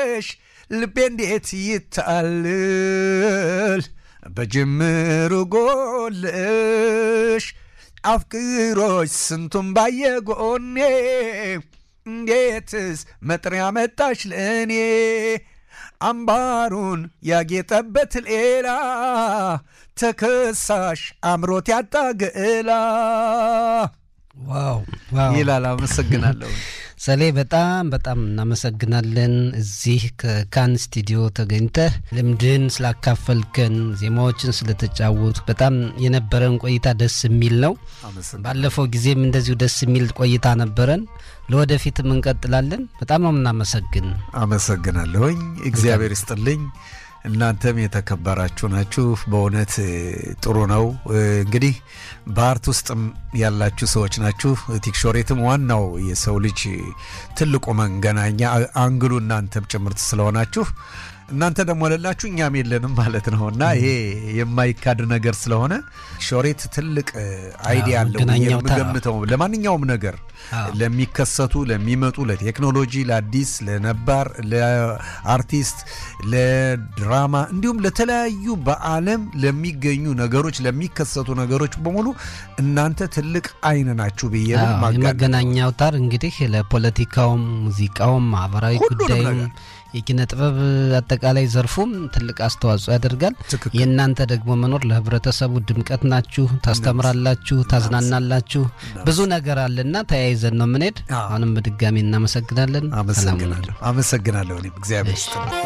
ሳይሽ ልቤ እንዴት ይታልል በጅምሩ ጎልሽ አፍቅሮች ስንቱን ባየ ጎኔ እንዴትስ መጥሪያ መጣሽ ለእኔ አምባሩን ያጌጠበት ሌላ ተከሳሽ አምሮት ያጣ ገላ ዋው ዋው ይላል። አመሰግናለሁ። ሰሌ በጣም በጣም እናመሰግናለን። እዚህ ከካን ስቱዲዮ ተገኝተህ ልምድህን ስላካፈልከን፣ ዜማዎችን ስለተጫወቱ በጣም የነበረን ቆይታ ደስ የሚል ነው። ባለፈው ጊዜም እንደዚሁ ደስ የሚል ቆይታ ነበረን። ለወደፊትም እንቀጥላለን። በጣም ነው የምናመሰግን። አመሰግናለሁኝ። እግዚአብሔር ይስጥልኝ። እናንተም የተከበራችሁ ናችሁ። በእውነት ጥሩ ነው። እንግዲህ በአርት ውስጥም ያላችሁ ሰዎች ናችሁ። ቲክሾሬትም ዋናው የሰው ልጅ ትልቁ መንገናኛ አንግሉ እናንተም ጭምርት ስለሆናችሁ እናንተ ደግሞ ለላችሁ እኛም የለንም ማለት ነው እና ይሄ የማይካድ ነገር ስለሆነ ሾሬት ትልቅ አይዲያ አለው የምገምተው ለማንኛውም ነገር ለሚከሰቱ ለሚመጡ ለቴክኖሎጂ፣ ለአዲስ፣ ለነባር፣ ለአርቲስት፣ ለድራማ እንዲሁም ለተለያዩ በዓለም ለሚገኙ ነገሮች ለሚከሰቱ ነገሮች በሙሉ እናንተ ትልቅ አይን ናችሁ ብዬ የመገናኛ አውታር እንግዲህ ለፖለቲካውም፣ ሙዚቃውም፣ ማህበራዊ ጉዳዩም የኪነ ጥበብ አጠቃላይ ዘርፉም ትልቅ አስተዋጽኦ ያደርጋል። የእናንተ ደግሞ መኖር ለህብረተሰቡ ድምቀት ናችሁ፣ ታስተምራላችሁ፣ ታዝናናላችሁ። ብዙ ነገር አለና ተያይዘን ነው የምንሄድ። አሁንም በድጋሚ እናመሰግናለን። አመሰግናለሁ። አመሰግናለሁ። እኔም እግዚአብሔር ይስጥ